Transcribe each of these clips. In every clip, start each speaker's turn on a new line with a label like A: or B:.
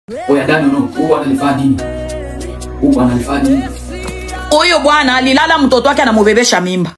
A: Oya dada no, huyu bwana alifanya nini? Huyu bwana alifanya nini?
B: Huyu bwana alilala mtoto wake anamubebesha mimba.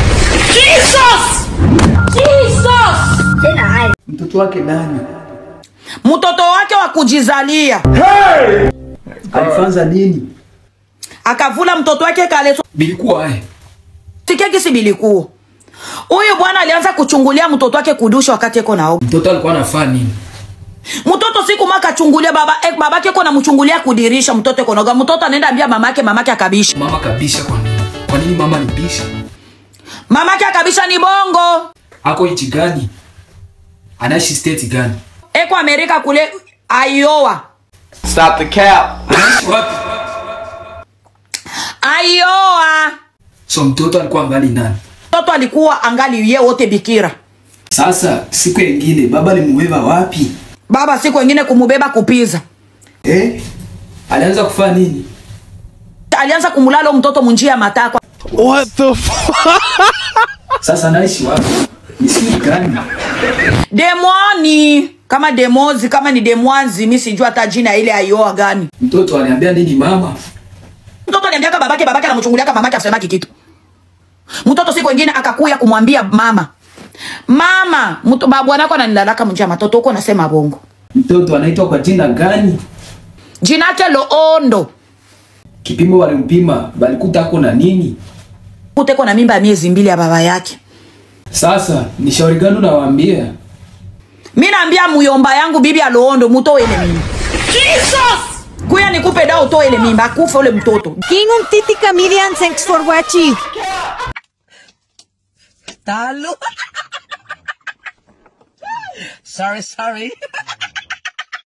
A: Mtoto wake nani?
B: Mtoto wake wa kujizalia
A: Alifanza nini?
B: akavula mtoto wake kaleso
A: Bilikuwa eh.
B: tikeki si bilikuwa. Huyu bwana alianza kuchungulia mtoto wake kudusha wakati eko naoga.
A: Mtoto alikuwa anafanya nini?
B: Mtoto siku maka achungulia baba eh, babake eko namchungulia kudirisha mtoto eko naoga. Mtoto anaenda ambia mamake, mamake akabisha.
A: Mama kabisha kwa nini? Kwa nini mama alibisha?
B: Mamake akabisha ni bongo.
A: Ako nchi gani? Anaishi state gani?
B: Eko Amerika kule Iowa.
C: Stop the cap.
A: Anaishi wapi?
B: Iowa.
A: So mtoto alikuwa mbali nani?
B: Mtoto alikuwa angali ye wote bikira.
A: Sasa siku nyingine baba alimubeba wapi?
B: Baba siku wengine kumubeba kupiza.
A: Eh? Alianza kufanya nini?
B: Alianza kumulala mtoto munjia ya matakwa.
D: What the fuck?
A: Sasa anaishi wapi? Ni siku gani?
B: Demwani kama demozi kama ni demwanzi, mi sijua hata jina ile aioa gani.
A: Mtoto aliambia nini mama?
B: Mtoto aliambiaka babake, babake anamchunguliaka mamake asemaki kitu. Mtoto siku wengine akakuya kumwambia mama, mama, mtu babwanako ananilalaka munjia ya matoto huko, nasema bongo.
A: Mtoto anaitwa kwa jina gani?
B: Jina yake Loondo.
A: Kipimo walimpima, balikuta ako na nini?
B: Kuteko na mimba ya miezi mbili ya baba yake.
A: Sasa ni shauri gani unawaambia?
B: Mi naambia muyomba yangu bibi aloondo mutoe ile mimba. Kuya nikupe dawa utoe ile mimba, akufe ule mtoto.
E: King un titi comedian, thanks for watching.
F: Talo. sorry, sorry.